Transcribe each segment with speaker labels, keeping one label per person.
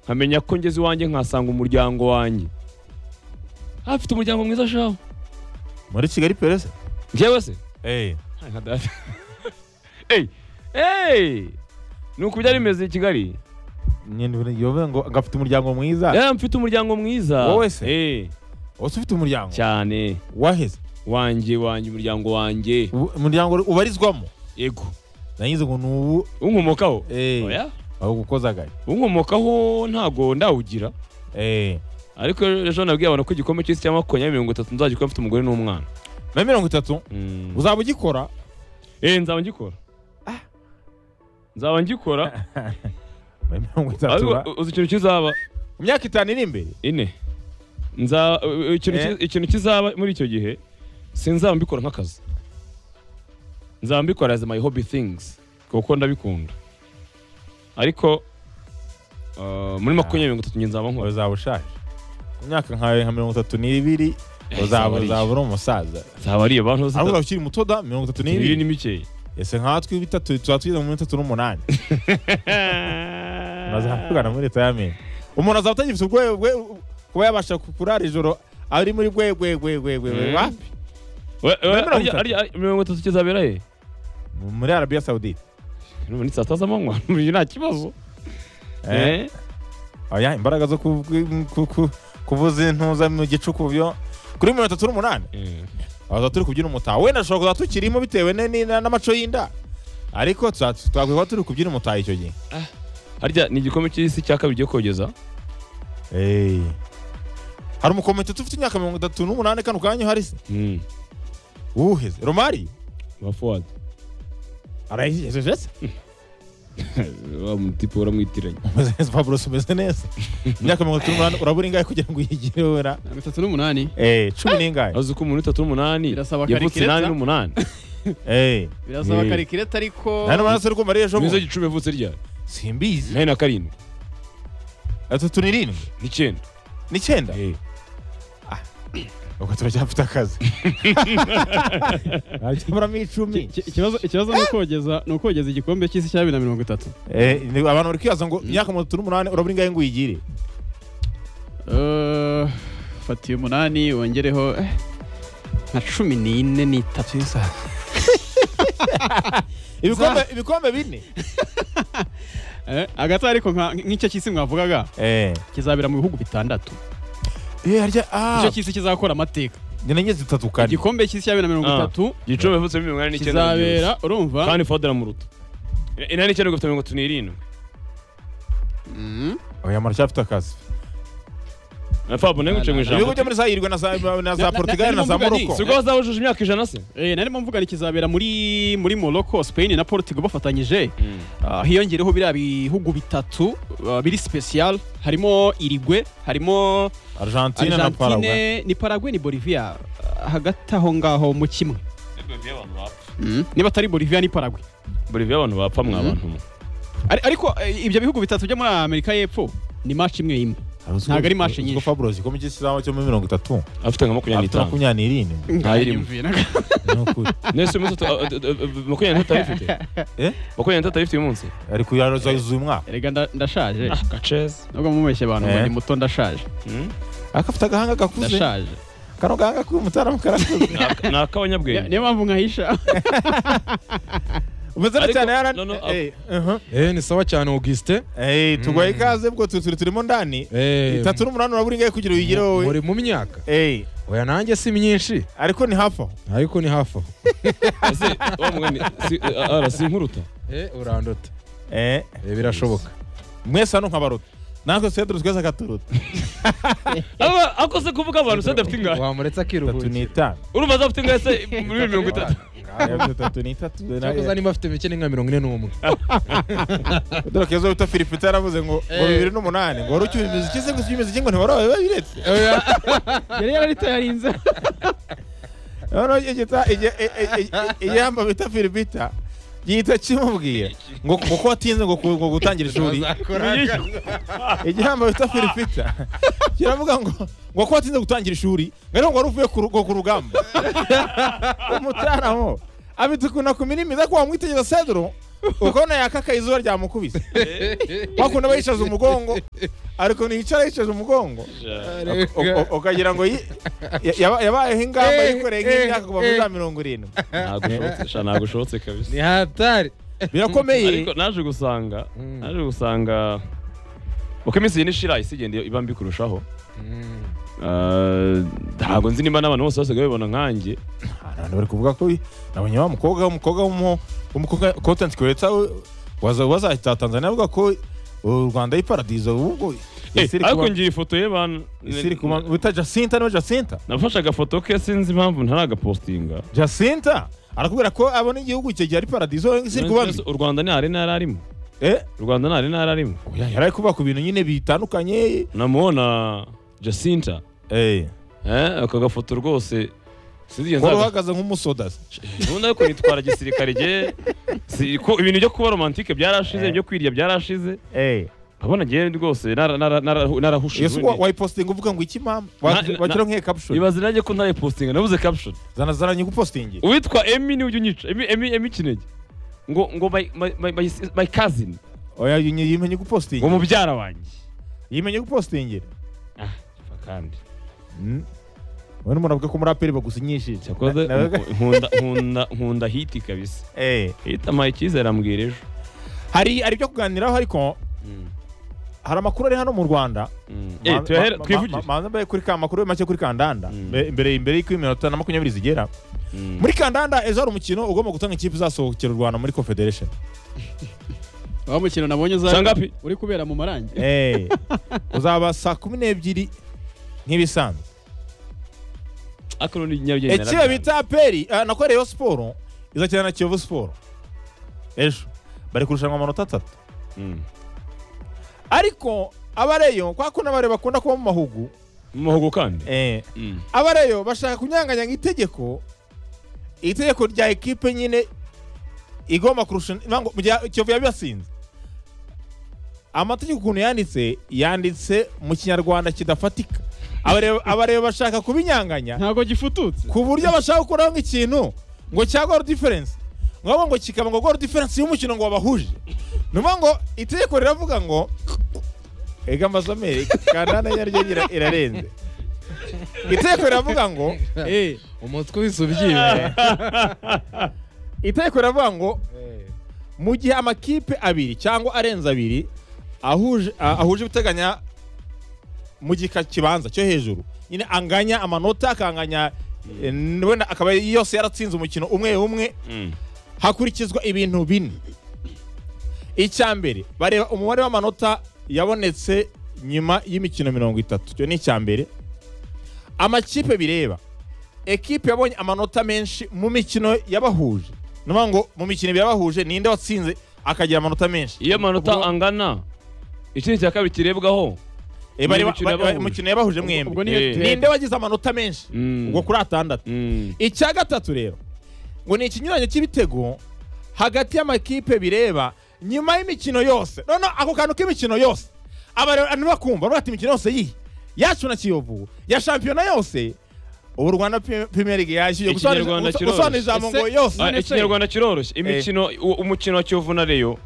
Speaker 1: nkamenya ko ngeze iwanjye nkasanga umuryango wanjye afite umuryango mwiza shaho
Speaker 2: muri kigali perese
Speaker 1: njyewe se
Speaker 2: eee
Speaker 1: Ntawe nka data eyi eyi ni uku byari bimeze i kigali
Speaker 2: nyine bivuga ngo gafite umuryango mwiza
Speaker 1: yari mfite umuryango mwiza
Speaker 2: Wowe se?
Speaker 1: Eh,
Speaker 2: wose ufite umuryango
Speaker 1: cyane
Speaker 2: waheze
Speaker 1: wanjye wanjye umuryango wanjye
Speaker 2: Ubu- umuryango ubarizwamo
Speaker 1: yego
Speaker 2: nagize ngo ni ubu
Speaker 1: unkomokaho
Speaker 2: Eh.
Speaker 1: oya
Speaker 2: aho gukozagaye
Speaker 1: unkomokaho ntago ndawugira
Speaker 2: eee
Speaker 1: ariko ejo nabwiye abantu ko igikombe cy'isi cya makumyabiri mirongo itatu nzagikora mfite umugore n'umwana
Speaker 2: na mirongo itatu
Speaker 1: Mm.
Speaker 2: uzaba ugikora
Speaker 1: eh nzaba ngikora nzaba ngikora
Speaker 2: na mirongo itatu
Speaker 1: ariko
Speaker 2: ba-
Speaker 1: uzi ikintu kizaba
Speaker 2: mu myaka itanu iri imbere
Speaker 1: ine nza u- u- ikintu
Speaker 2: Eh.
Speaker 1: ki- ikintu kizaba muri icyo gihe sinzaba mbikora nk'akazi nzaba mbikora as my hobby things kuko ndabikunda ariko uh, muri makumyabiri mirongo itatu njye nzaba nkora
Speaker 2: uzaba ushaje mu myaka nkawe nka mirongo itatu n'ibiri uzaba
Speaker 1: uzaba
Speaker 2: uzaba uri umusaza
Speaker 1: nzaba ari abantu
Speaker 2: ariko
Speaker 1: zitatu
Speaker 2: uzaba ukiri muto da mirongo itatu
Speaker 1: ibiri
Speaker 2: n'ibiri
Speaker 1: ni mikeya
Speaker 2: ese nkatwe bitatu tuba tugeze muri itatu n'umunani ntazakugana muri leta y'amenyo umuntu azaba atagifite ubwoba bwe kuba yabasha kurara ijoro ari muri bwe bwe bwe bwe bwe bwe
Speaker 1: Mm.
Speaker 2: wapi
Speaker 1: We- we-
Speaker 2: Mirongo
Speaker 1: arya-
Speaker 2: itatu.
Speaker 1: arya- mirongo itatu kizabera he
Speaker 2: muri arabiya sawudite
Speaker 1: Urumva ni saa sita z'amanywa uyu nta kibazo
Speaker 2: Eh,
Speaker 1: Eh,
Speaker 2: oya imbaraga zo ku- ku- ku- kuvuza intuza mu gicuku byo kuri mirongo itatu n'umunani
Speaker 1: eh.
Speaker 2: aza turi kubyina umutaha wenda dushobora kuza tukirimo bitewe ne- ne- n'amaco y'inda ariko tuza- twakwiye kuba turi kubyina umutaha icyo gihe
Speaker 1: harya ni igikombe cy'isi cya kabiri cyo kogeza
Speaker 2: hari umukomite ufite imyaka mirongo itatu n'umunani kano kanya uhari se
Speaker 1: Mm,
Speaker 2: uwuheze romari
Speaker 1: ba Fuad.
Speaker 2: arayijejeje se
Speaker 1: wa mutipe uramwitiranya
Speaker 2: pablo umeze neza imyaka mirongo itatu n'umunani urabura ingahe kugira ngo uyigire wera
Speaker 3: mirongo itatu n'umunani
Speaker 2: Eh, cumi n'ingahe
Speaker 1: azi ko umuntu itatu n'umunani
Speaker 3: Birasaba
Speaker 1: yavutse
Speaker 3: karikireta.
Speaker 1: inani n'umunani
Speaker 2: Eh,
Speaker 3: birasaba
Speaker 1: Eh.
Speaker 3: karikireta ariko
Speaker 2: nta n'amaraso ari kumara ejo
Speaker 1: nizo
Speaker 2: bundi
Speaker 1: gicumi yavutse ryari
Speaker 2: simbizi
Speaker 1: nari na karindwi
Speaker 2: atatu n'irindwi
Speaker 1: n'icyenda
Speaker 2: n'icyenda
Speaker 1: Eh,
Speaker 2: ubwo turacyafite akazi haracyaburamo icumi
Speaker 3: Iki- ikibazo ikibazo ni ukogeza ni ukogeza igikombe cy'isi cya bibiri na mirongo itatu
Speaker 2: Eh, ni- abantu bari kwibaza ngo imyaka mirongo itatu n'umunani urabura ingahe ngo uyigire
Speaker 3: Eh, fatiye umunani wongereho eh, nka cumi n'ine n'itatu
Speaker 2: ibikombe ibikombe bine
Speaker 3: Eh, hagati aho ariko nka- nk'icyo cy'isi mwavugaga
Speaker 2: eh
Speaker 3: kizabera mu bihugu bitandatu
Speaker 2: eh harya ah
Speaker 3: icyo cy'isi kizakora amateka
Speaker 2: nyenye zitatu kane
Speaker 3: igikombe cy'isi cya bibiri na mirongo
Speaker 1: Ah.
Speaker 3: itatu
Speaker 1: gicumi yavutse muri mirongo inani n'icyenda
Speaker 3: kizabera
Speaker 1: byose.
Speaker 3: urumva
Speaker 1: kandi Fuad aramuruta I- inani n'icyenda gafite mirongo itatu n'irindwi
Speaker 3: Mm.
Speaker 2: oya maracyafite akazi
Speaker 1: na Fab nawe nguce mu
Speaker 2: ibihugu
Speaker 1: ijambo
Speaker 2: byo muri zayirwe na za na
Speaker 3: Na-
Speaker 2: za
Speaker 3: na-
Speaker 2: Portugal na za
Speaker 3: na- na-
Speaker 2: Morocco
Speaker 1: si ubwo bazaba bujuje imyaka ijana se
Speaker 3: Eh, narimo mvuga ni kizabera muri muri Morocco, Spain na Portugal bafatanyije Ah, hiyongereho biriya bihugu bitatu ah, biri special harimo Irigwe harimo
Speaker 2: Argentina na Paraguay
Speaker 3: Argentine ni Paraguay ni Bolivia Ah, hagati aho ngaho mu kimwe niba atari Bolivia ni Paraguay
Speaker 1: boliviya abantu bapfa mwa bantu mwe.
Speaker 3: Ari- ariko eh, ibyo bihugu bitatu byo muri Amerika y'Epfo ni match imwe imwe ntabwo ari match
Speaker 2: nyinshi
Speaker 3: nyinshi
Speaker 2: Fabros ikomeye cy'isizamo cyo muri mirongo itatu
Speaker 1: afite nka makumyabiri
Speaker 2: afite
Speaker 1: n'itanu
Speaker 2: makumyabiri n'irindwi
Speaker 1: ntayirimo.
Speaker 3: Nta
Speaker 2: ni ukuri
Speaker 1: nese uyu munsi utu- uh, uh, uh, makumyabiri n'itatu ayifite
Speaker 2: Eh?
Speaker 1: makumyabiri n'itatu ayifite uyu munsi
Speaker 2: ari kuyazuza uyu mwaka
Speaker 3: erega nda- ndashaje
Speaker 1: gaceza
Speaker 3: nubwo mumeshye abantu ngo
Speaker 2: Eh.
Speaker 3: ndi muto ndashaje
Speaker 2: akafite agahanga gakuze
Speaker 3: ndashaje
Speaker 2: kano gahanga k'umutaramu karakuze
Speaker 1: ni ak'abanyabwenge
Speaker 3: niyo mpamvu nkahisha
Speaker 2: umeze neza
Speaker 1: Ariko-
Speaker 2: cyane yaran
Speaker 1: no, no,
Speaker 2: eh uh-huh.
Speaker 4: Eh, ni sawa cyane Auguste.
Speaker 2: eh tugoye ikaze bwo tu- turi turimo ndani
Speaker 4: Eh,
Speaker 2: itatu n'umunani urabura ingahe kugira uyigire wowe
Speaker 4: muri mu myaka.
Speaker 2: eh
Speaker 4: Oya nanjye si myinshi,
Speaker 2: ariko ni hafi aho
Speaker 4: ariko ni hafi aho.
Speaker 1: ese wa mugani si- eh, ara si inkuruta
Speaker 4: Eh, urandota.
Speaker 2: eh
Speaker 4: Eh, birashoboka.
Speaker 2: mwese hano nkabaruta natwe sedro twese akaturuta
Speaker 1: aba akose kuvuga abantu se adafite ingahe
Speaker 4: Wamuretse
Speaker 2: itatu
Speaker 4: akiruhukira.
Speaker 2: n'itanu
Speaker 1: urumva adafite ingahe se muri mirongo itatu
Speaker 2: itatu n'itatu
Speaker 4: Cyakoze niba afite mike ni nka mirongo ine n'umwe.
Speaker 2: dore keza wita Philippe yaravuze ngo ngo bibiri n'umunani ngo wari ucyuye imiziki se gusa imiziki ngo ntiwari wabiretse
Speaker 3: yari yaritayarinze
Speaker 2: noneho igihe gita igihe- i- i- i- iyamba bita Philippe gihita kimubwiye ngo ngo ko watinze ngo ku- ngo gutangira ishuri igihamba bita Philippe kiravuga ngo ngo ko watinze gutangira ishuri ngo ariko ngo wari uvuye ku rugo ku rugamba umutaramo abitukuna ku mirimi ko wamwitegereza Cedro uko yakaka izuba ryamukubise wakunda aba yicaza umugongo ariko ntiyicara yicaje umugongo
Speaker 4: Ariko-
Speaker 2: U- u- ukagira ngo yi- yaba- yabayeho ingamba
Speaker 4: Eh,
Speaker 2: yikoreye nk'imyaka
Speaker 4: eh,
Speaker 2: kuva muri
Speaker 4: eh.
Speaker 2: za mirongo irindwi
Speaker 1: ntabwo ushobotse sha ntabwo ushobotse kabisa
Speaker 4: ni hatari
Speaker 2: birakomeye
Speaker 1: ariko naje gusanga
Speaker 4: Mm.
Speaker 1: naje gusanga uko iminsi igenda ishira isi igenda iba mbi kurushaho
Speaker 4: Mm.
Speaker 1: Ah, ntabwo nzi nimba n'abantu bose basigaye babibona nkanjye
Speaker 2: abantu bari kuvuga ko nabonye wa mukobwa umukobwa w'umu- w'umukobwa content creator waza wazahita Tanzania avuga ko u Rwanda ari paradizo ubwo
Speaker 1: Eh,
Speaker 2: isi iri
Speaker 1: ariko
Speaker 2: kuba-
Speaker 1: ngira ifoto ye bantu
Speaker 2: isi iri kuba- wita Jacinta no Jacinta
Speaker 1: nafashe agafoto ke sinzi impamvu ntaragapostinga
Speaker 2: Jacinta arakubwira ko abona igihugu cye ari paradizo isi iri kuba mbi
Speaker 1: u rwanda ntihari ntara arimo
Speaker 2: eh
Speaker 1: u rwanda ntari ntara arimo
Speaker 2: oya, yari ari kuba ku bintu nyine bitandukanye
Speaker 1: namubona jacinta
Speaker 2: eh
Speaker 1: eh, aka gafoto rwose sinzi
Speaker 2: wari
Speaker 1: nzaga
Speaker 2: uhagaze nk'umusoda se.
Speaker 1: ubundi ariko nitwara gisirikare ge si- ko ibintu byo kuba romantike byarashize byo kwirya byarashize
Speaker 2: eh
Speaker 1: abona ngewe rwose nara- nara- nara- narahushe
Speaker 2: Yesu
Speaker 1: ubundi.
Speaker 2: wayipostinga uvuga ngo iki mama
Speaker 1: Na- na-
Speaker 2: wakira nk'iyo caption
Speaker 1: ibaze nanjye ko ntayipostinga nabuze caption
Speaker 2: zana zana nyigupostingi
Speaker 1: uwitwa emi ni ujya unyica emi emi emi kinege ngo ngo my my my my, my cousin
Speaker 2: oya yimenye gupostingi
Speaker 1: ngo mubyara wanjye
Speaker 2: yimenye gupostingira
Speaker 1: kandi
Speaker 2: we n'umuntu ko umuraperi bagusinyishije
Speaker 1: cyakoze
Speaker 2: Na- nawe-
Speaker 1: nkunda nkunda nkunda hiti kabisa
Speaker 2: Eh.
Speaker 1: hiti amuhaye icyizere ambwira ejo
Speaker 2: hari hari ibyo kuganiraho ariko hari amakuru ari hano mu rwanda
Speaker 1: Eh,
Speaker 2: Ma-
Speaker 1: tuyahera
Speaker 2: ma- ma-
Speaker 1: twivugire
Speaker 2: ma- manza mbaye kuri ka makuru make kuri kandanda
Speaker 1: Mm.
Speaker 2: Mbe- mbere mbere y'uko iminota na makumyabiri zigera
Speaker 1: Mm.
Speaker 2: muri kandanda ejo hari umukino ugomba gutanga ikipe izasohokera u rwanda muri confederation
Speaker 3: wa mukino nabonye
Speaker 1: Sanga
Speaker 3: uza
Speaker 1: pi.
Speaker 3: uri kubera mu marangi
Speaker 2: Eh. uzaba saa kumi n'ebyiri nk'ibisanzwe
Speaker 1: ariko ni nyabugeni
Speaker 2: ikipe bita peri ah, nako reyo siporo izakina na kiyovu siporo ejo bari kurushanwa amanota atatu ariko abareyo kwa kundi abare bakunda kuba mu mahugu
Speaker 1: mu muhogo kandi
Speaker 2: eh,
Speaker 1: Mm.
Speaker 2: abareyo bashaka kunyanganya itegeko itegeko rya ekipe nyine igomba kurusha nango- mu gihe kiyovu yabibasinze amategeko ukuntu yanditse yanditse mu kinyarwanda kidafatika Abareyo- abareyo bashaka kubinyanganya
Speaker 3: ntabwo gifututse
Speaker 2: ku buryo bashaka gukuraho nk'ikintu ngo cya goal difference ngo ngo kikaba ngo goal difference y'umukino ngo wabahuje numa ngo itegeko riravuga ngo ega amazomeri kandana yaryo ira- irarenze itegeko riravuga ngo
Speaker 3: eh
Speaker 4: umutwe uhise ubyibuye
Speaker 2: itegeko riravuga ngo mu gihe amakipe abiri cyangwa arenze abiri ahuje a- ahuje ibiteganya mu gika kibanza cyo hejuru nyine anganya amanota akanganya eh, wenda akaba yose yaratsinze umukino umwe umwe
Speaker 1: Mm.
Speaker 2: hakurikizwa ibintu bine icya mbere bareba umubare w'amanota yabonetse nyuma y'imikino mirongo itatu icyo ni icya mbere amakipe bireba ekipe yabonye amanota menshi mu mikino yabahuje ni ukuvuga ngo mu mikino ibiri yabahuje ninde watsinze akagira amanota menshi
Speaker 1: iyo amanota angana ikindi cya kabiri kirebwaho
Speaker 2: Eh, bareba-
Speaker 1: imikino
Speaker 2: bareba
Speaker 1: yabahuje.
Speaker 2: imikino yabahuje mwembi
Speaker 3: ubwo niyo
Speaker 1: Eh.
Speaker 3: tebe
Speaker 2: ninde wagize amanota menshi
Speaker 1: Mm.
Speaker 2: ubwo kuri atandatu
Speaker 1: Mm.
Speaker 2: icya gatatu rero ngo ni ikinyuranyo cy'ibitego hagati y'amakipe bireba nyuma y'imikino yose none ako kantu k'imikino yose abantu bakumva bavuga ati imikino yose yihe yacu na kiyovu ya shampiyona yose ubu rwanda Pre- premier league yashyuye gusobanura
Speaker 1: Ikinyarwanda
Speaker 2: guso-
Speaker 1: kiroroshye.
Speaker 2: gusobanura ijambo ngo yose
Speaker 1: Ah, ikinyarwanda kiroroshye imikino u- umukino wa kiyovu na reyo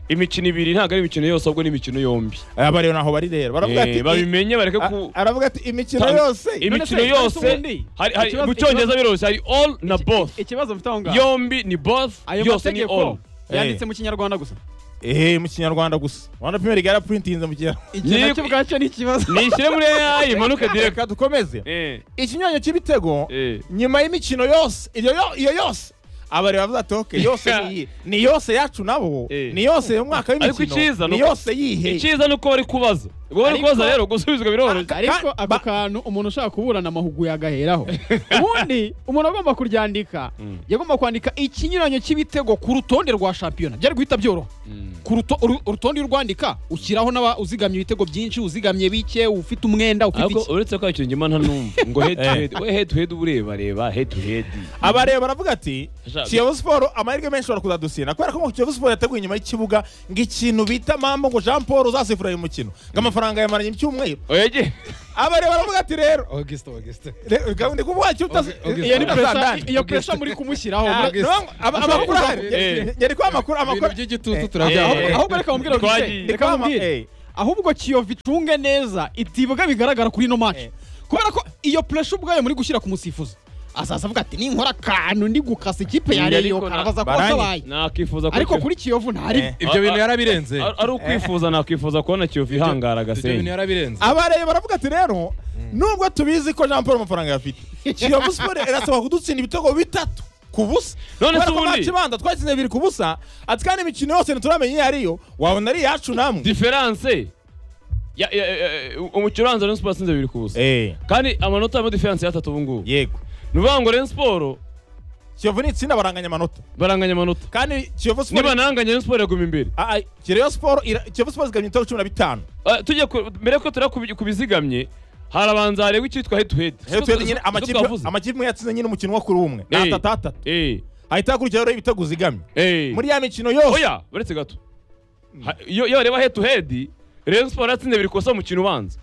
Speaker 1: imikino ibiri ntabwo ari imikino yose ahubwo ni imikino yombi
Speaker 2: aba rero ntaho bari rero baravuga
Speaker 1: Eh,
Speaker 2: ati
Speaker 1: babimenye bareke
Speaker 2: a-
Speaker 1: ku
Speaker 2: aravuga ati imikino
Speaker 1: Tanz-
Speaker 2: yose
Speaker 1: imikino
Speaker 3: None se,
Speaker 1: yose
Speaker 3: ubundi,
Speaker 1: hari- hari-
Speaker 3: ikibazo-
Speaker 1: mu cyongereza biroroshye hari all na both
Speaker 3: ikibazo mfite aho ngaho
Speaker 1: yombi ni both
Speaker 3: ayo
Speaker 1: yose ni all
Speaker 3: mategeko yanditse mu kinyarwanda gusa
Speaker 2: eh mu kinyarwanda gusa rwanda premier league yaraprintinze mu kinyarwanda
Speaker 3: iki
Speaker 1: Yego.
Speaker 3: nacyo ubwacyo ni ikibazo
Speaker 1: nishyire muri AI imanuke direct
Speaker 2: reka dukomeze
Speaker 1: Eh,
Speaker 2: ikinyuranyo cy'ibitego
Speaker 1: eh.
Speaker 2: nyuma y'imikino yose iyo yo- iyo yose abareba bavuga ati "Okay, yose ni iyi ni yose yacu nabo
Speaker 1: Eh.
Speaker 2: ni yose uyu mwaka
Speaker 1: Ariko icyiza
Speaker 2: w'imikino
Speaker 1: ni
Speaker 2: ni
Speaker 1: uko-
Speaker 2: yose yihe
Speaker 1: icyiza ni uko bari kubaza ubwo bari
Speaker 3: Ariko-
Speaker 1: kubaza rero gusubizwa biroroshye
Speaker 3: ariko
Speaker 2: Ka-
Speaker 3: ako
Speaker 2: ba-
Speaker 3: kantu umuntu ushaka kuburana amahugu yagaheraho ubundi umuntu agomba kuryandika
Speaker 1: Mm.
Speaker 3: yagomba kwandika ikinyuranyo cy'ibitego ku rutonde rwa shampiyona byari guhita byoroha ku ruto- uru- urutonde iyo urwandika ushyiraho n'aba uzigamye ibitego byinshi uzigamye bike ufite umwenda ufite
Speaker 1: ariko
Speaker 3: iki
Speaker 1: uretse ko icyo ngima ntanumva ngo head to head we head to head uba ureba reba head to head
Speaker 2: abareba baravuga ati
Speaker 1: Ashaka-
Speaker 2: kiyovu siporo amahirwe menshi bashobora kuzadusina kubera ko ngo kiyovu siporo yateguye inyuma y'ikibuga ngo ikintu bita mambo ngo jean paul uzasifura uyu mukino ngo amafaranga amafaranga yamaranye icyumweru
Speaker 1: oye
Speaker 2: abareba baravuga ati rero
Speaker 4: August, August.
Speaker 2: re- gahunda ndi kuvuga cyo utaz-
Speaker 4: Okay, okay.
Speaker 3: iyo ni
Speaker 2: utazandane.
Speaker 3: pressure- iyo
Speaker 4: August.
Speaker 3: pressure muri kumushyiraho
Speaker 2: Ah,
Speaker 3: muri-
Speaker 4: August.
Speaker 2: no, aba- amakuru ahari
Speaker 1: Eh.
Speaker 2: nyari kuba amakuru
Speaker 4: Ibintu
Speaker 2: amakuru
Speaker 4: by'igitutu
Speaker 2: Eh,
Speaker 4: turabyaha.
Speaker 1: eh, eh.
Speaker 3: ahubwo reka mubwire ngo
Speaker 1: Twagiye.
Speaker 3: Gisele,
Speaker 2: Ndi
Speaker 3: reka
Speaker 2: kuba ama-
Speaker 3: mubwire
Speaker 2: eh.
Speaker 3: ahubwo kiyovu icunge neza itibwa bigaragara kuri ino match kubera ko iyo pressure ubwayo muri gushyira ku musifuzi azaza avuga ati ninkora akantu ndi gukasa ikipe ya
Speaker 1: Ariko
Speaker 3: reyo
Speaker 1: na-
Speaker 3: karabaza ko
Speaker 2: Barani-
Speaker 3: wasabaye
Speaker 1: nakwifuza ko
Speaker 3: ariko
Speaker 1: Kiyovu-
Speaker 3: kuri kiyovu ntari
Speaker 2: Eh.
Speaker 4: Ibyo bintu yarabirenze.
Speaker 1: Ari- ari ukwifuza nakwifuza kubona kiyovu
Speaker 4: Ibyo-
Speaker 1: ihangara
Speaker 4: Ibyo bintu
Speaker 1: agasenyi
Speaker 4: yarabirenze.
Speaker 2: abareba baravuga ati rero nubwo tubizi ko jean paul amafaranga yafite kiyovu siporo irasaba kudutsinda ibitego bitatu ku busa
Speaker 1: None se
Speaker 2: Kubera ko
Speaker 1: ubundi?
Speaker 2: match ibanza twatsinze bibiri ku busa ati kandi imikino yose ntituramenya iyo ariyo wabona ari iyacu namwe
Speaker 1: diferanse ya- ya- ya- umukino ubanza Rayon Sports atsinze bibiri ku busa
Speaker 2: Eh,
Speaker 1: kandi amanota harimo diferanse y'atatu ubu ngubu
Speaker 2: yego
Speaker 1: ni ukuvuga ngo Rayon Sports
Speaker 2: kiyovu ni itsinda baranganya amanota
Speaker 1: baranganya amanota
Speaker 2: kandi kiyovu siporo
Speaker 1: niba naranganya Rayon Sports yaguma imbere
Speaker 2: Ah, ah, Kireyo siporo ira- kiyovu siporo zigamye ibitego cumi na bitanu
Speaker 1: Ah, tujya ku- mbere yuko tureba ku bi- ku bizigamye harabanza harebwa icyitwa head to head
Speaker 2: Rero twebwe nyine amakipe
Speaker 1: amakipe
Speaker 2: amakipe imwe yatsinze nyine umukino wa kuri umwe
Speaker 1: Eh.
Speaker 2: atatu atatu hahita hakurikiraho rero ibitego zigamye muri ya mikino yose
Speaker 1: oya uretse gato Ha- iyo iyo bareba head to head Rayon Sports yatsinze bibiri ku busa mu mukino ubanza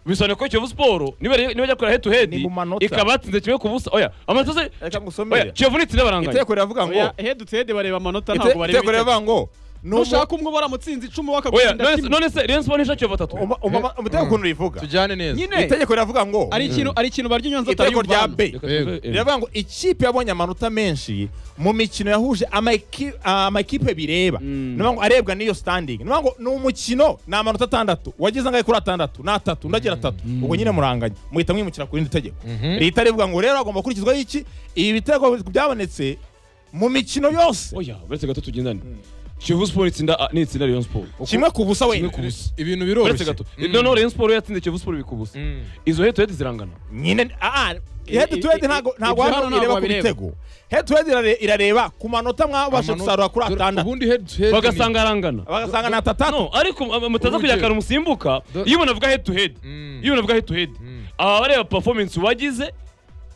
Speaker 1: bisobanuye ko Kiyovu Sports niba niba ajya gukora head to head
Speaker 2: Ni mu manota.
Speaker 1: ikaba yatsinze kimwe ku busa oya amanota se
Speaker 2: reka ngusomere
Speaker 1: oya Kiyovu nitsinda baranganya
Speaker 2: iteko riravuga ngo
Speaker 3: hedutede bareba amanota
Speaker 2: Ite-
Speaker 3: ntabwo bareba
Speaker 2: iteko riravuga ngo nubwo
Speaker 3: nushaka umwe baramutsinze icumu
Speaker 1: oya
Speaker 3: bakagutsinda
Speaker 1: none se-
Speaker 3: kimwe
Speaker 1: none se Rayon Sports nishakira batatu
Speaker 2: Uma- uma- umutego ukuntu rivuga
Speaker 4: Tujyane neza.
Speaker 3: nyine
Speaker 2: itegeko riravuga ngo
Speaker 3: ari ikintu ari ikintu barya inyonza
Speaker 2: iteko rya
Speaker 3: atari
Speaker 2: b riravuga ngo ikipe yabonye amanota menshi mu mikino yahuje amaki- amakipe bireba
Speaker 1: Mm.
Speaker 2: niyo ngo arebwa n'iyo standing niyo ngo ni umukino ni amanota atandatu wagize angahe kuri atandatu ni atatu undi agira atatu ubwo nyine muranganya muhita mwimukira ku rindi tegeko
Speaker 4: Mhm.
Speaker 2: leta rivuga ngo rero hagomba gukurikizwaho iki ibi bitego byabonetse mu mikino yose
Speaker 1: oya uretse gato tugendane Kiyovu Sports itsinda ah, nitsinda Rayon Sports
Speaker 2: kimwe ku busa
Speaker 1: kimwe
Speaker 2: wenda
Speaker 1: ku busa
Speaker 4: Ibintu
Speaker 1: uretse
Speaker 4: biroroshye.
Speaker 1: gato
Speaker 4: Mm.
Speaker 1: noneho Rayon Sports yatsinze Kiyovu Sports bibiri ku busa
Speaker 4: Mm.
Speaker 1: izo head to head zirangana
Speaker 2: nyine ah
Speaker 3: I- i-
Speaker 2: head to head
Speaker 3: i-
Speaker 2: ntago
Speaker 3: ibyo
Speaker 2: ntago
Speaker 3: hano
Speaker 2: hano
Speaker 3: ntabwo
Speaker 2: ireba ku
Speaker 3: babireba.
Speaker 2: bitego head to head irare- irareba ku manota mwabasha
Speaker 4: Amanota-
Speaker 2: gusarura kuri
Speaker 4: dore-
Speaker 2: atandatu
Speaker 4: Ubundi head to head.
Speaker 1: bagasanga arangana
Speaker 2: bagasanga ni atatatu
Speaker 1: no ariko um, mutaza kugira akantu musimbuka
Speaker 4: Do-
Speaker 1: iyo umuntu avuga head to head
Speaker 4: Mm.
Speaker 1: iyo umuntu avuga head to head
Speaker 4: Mm.
Speaker 1: aba bareba performance wagize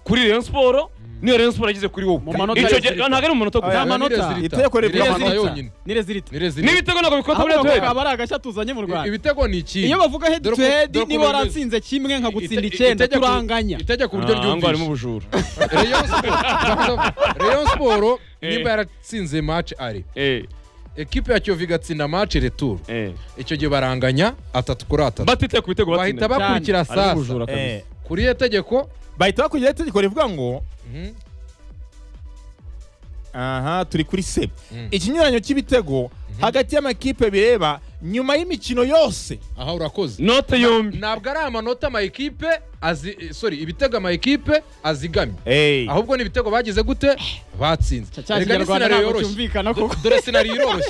Speaker 1: kuri Rayon Sports niyo Rayon Sports yagize kuri wowe
Speaker 3: Mu manota
Speaker 1: Icyo gihe-
Speaker 3: y'izirika.
Speaker 1: ntago ari mu manota
Speaker 2: Oya,
Speaker 1: gusa
Speaker 3: Nta manota.
Speaker 4: Nirezirita.
Speaker 2: Iteko rivuga
Speaker 4: Nirezirita
Speaker 2: amanota.
Speaker 4: yonyine.
Speaker 3: nirezirita
Speaker 4: Nirezirita.
Speaker 1: n'ibitego ntabwo bikorwa muri head
Speaker 3: ahubwo
Speaker 1: to head
Speaker 3: akaba ari agashya tuzanye mu
Speaker 4: I-
Speaker 3: rwanda
Speaker 4: Ibitego ni iki?
Speaker 3: iyo bavuga
Speaker 4: Dore ko-
Speaker 3: hedutedi
Speaker 4: dore ko
Speaker 3: niba
Speaker 4: bemeza.
Speaker 3: waratsinze kimwe nkagutsinda
Speaker 4: Ite-
Speaker 3: icyenda
Speaker 4: itegeko-
Speaker 3: turanganya
Speaker 4: Itegeko uburyo
Speaker 1: Ah, ngo harimo
Speaker 4: ryumvise.
Speaker 1: ubujura
Speaker 4: Rayon Sport- Rayon Sport
Speaker 1: Eh.
Speaker 4: nimba yaratsinze match ari.
Speaker 1: eh
Speaker 4: Ekipe ya Kiyovu igatsinda match retour.
Speaker 1: eh
Speaker 4: Icyo gihe baranganya atatu kuri atatu.
Speaker 1: batite ku bitego
Speaker 4: Bahita bakurikira
Speaker 1: Harimo
Speaker 4: sasa.
Speaker 1: ubujura kabisa
Speaker 2: Eh,
Speaker 4: Kuri iyo tegeko
Speaker 2: bahita bakurikiza itegeko rivuga ngo
Speaker 4: mhm,
Speaker 2: aha turi kuri se
Speaker 4: Mm.
Speaker 2: ikinyuranyo cy'ibitego hagati y'amakipe bireba nyuma y'imikino yose
Speaker 4: aha urakoze.
Speaker 1: note yombi
Speaker 4: ntabwo ari amanota amayikipe azi eh, sorry ibitego amayikipe azigamye ahubwo ni ibitego bagize gute batsinze
Speaker 3: cya
Speaker 4: Erega
Speaker 3: kinyarwanda
Speaker 4: ni sinariyo
Speaker 3: ntabwo
Speaker 4: yoroshye
Speaker 3: cyumvikana koko
Speaker 4: dore sinariyo iroroshye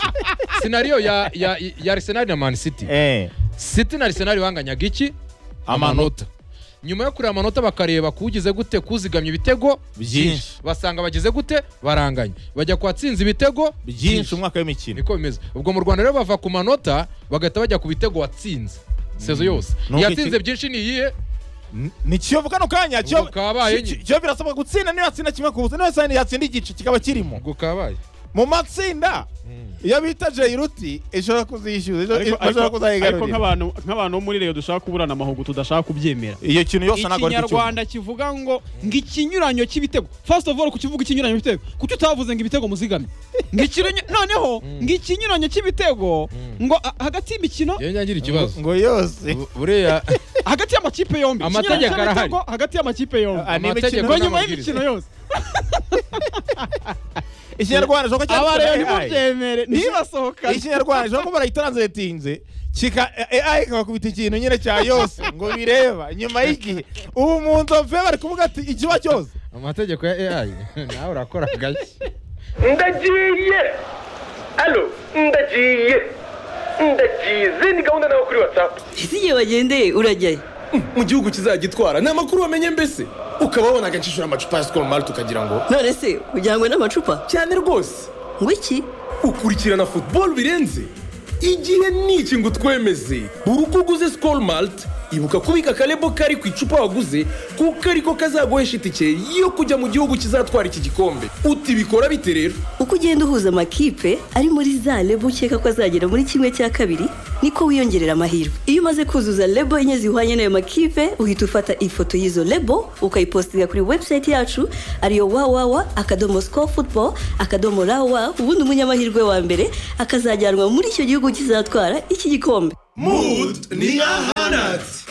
Speaker 4: sinariyo ya ya ya Arsenal na Man City
Speaker 2: Eh,
Speaker 4: City na Arsenal banganyaga iki
Speaker 2: amanota
Speaker 4: nyuma yo kureba amanota bakareba kugize gute kuzigamye ibitego
Speaker 2: Byinshi.
Speaker 4: basanga bagize gute baranganye bajya kwatsinze ibitego
Speaker 2: byinshi umwaka w'imikino
Speaker 4: niko bimeze ubwo mu rwanda rero bava ku manota bagahita bajya ku bitego watsinze sezo yose
Speaker 2: Nubwo
Speaker 4: iyatsinze
Speaker 2: iki-
Speaker 4: byinshi ni iyihe
Speaker 2: N- ni kiyovu kano kanya Kiyovu-
Speaker 4: kabaye
Speaker 2: Ki- Ki-
Speaker 4: nyine.
Speaker 2: kiyovu birasabwa gutsinda niyo yatsinda kimwe ku busa niyo yatsinda yatsinda igice kikaba kirimo
Speaker 4: ubwo kabaye
Speaker 2: mu matsinda iyo bita jayiruti ishobora kuzishyuza ejo-
Speaker 3: Ariko-
Speaker 2: bashobora
Speaker 3: ariko- ariko
Speaker 2: kuzayigarurira
Speaker 3: nk'abantu nk'abantu bo muri reyo dushaka kuburana amahugu tudashaka kubyemera
Speaker 2: iyo kintu yose ntabwo ari cyo
Speaker 3: ikinyarwanda kivuga ngo ngo ikinyuranyo cy'ibitego first of all kukivuga ikinyuranyo cy'ibitego kuki utavuze ngo ibitego muzigamye ngo ikinyuranyo noneho ngo ikinyuranyo cy'ibitego ngo a- hagati y'imikino
Speaker 4: iyo nyagira ikibazo
Speaker 2: ngo yose
Speaker 4: Bu- buriya
Speaker 3: hagati y'amakipe yombi
Speaker 4: Amategeko
Speaker 3: Ikinyuranyo
Speaker 4: arahari.
Speaker 3: cy'ibitego hagati y'amakipe yombi
Speaker 2: Ah, ni imikino-
Speaker 3: ngo nyuma y'imikino yose
Speaker 2: ikinyarwanda ishobora kuba
Speaker 3: aba rero
Speaker 2: cyanditse AI.
Speaker 3: ntimubyemere ntibasohokane
Speaker 2: ikinyarwanda ishobora kuba barayitaranzitinze kika AI ikabakubita ikintu nyine cya yose ngo bireba nyuma y'igihe ubu mu nzove bari kuvuga ati ikiba cyose
Speaker 4: amategeko ya AI nawe urakora gake
Speaker 5: ndagiye alo ndagiye ndagize ni gahunda nawe kuri watsapu
Speaker 6: ese igihe bagendeye urajyayo
Speaker 5: mu gihugu kizagitwara ni amakuru wamenye mbese ukaba wabonaga nshishura amacupa ya sikoro mari tukagira ngo
Speaker 6: none se ujyanywe n'amacupa
Speaker 5: cyane rwose
Speaker 6: ngo iki
Speaker 5: ukurikirana futubolo birenze igihe ni iki ngo utwemeze buri uko uguze sikoro malite ibuka kubika akarebo kari ku icupa waguze kuko ariko kazaguhesha itike yo kujya mu gihugu kizatwara iki gikombe uti bikora bite rero
Speaker 6: uko ugenda uhuza amakipe ari muri za lebo ukeka ko azagera muri kimwe cya kabiri niko wiyongerera amahirwe iyo umaze kuzuza lebo enye zihwanye n'ayo makipe uhita ufata ifoto y'izo lebo ukayipostinga kuri webusayiti yacu ariyo wawawa akadomo siko futubo akadomo rawa ubundi umunyamahirwe wa mbere akazajyanwa muri icyo gihugu kizatwara iki gikombe
Speaker 7: Mood ni ahanatse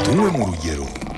Speaker 8: Tumwe mu rugero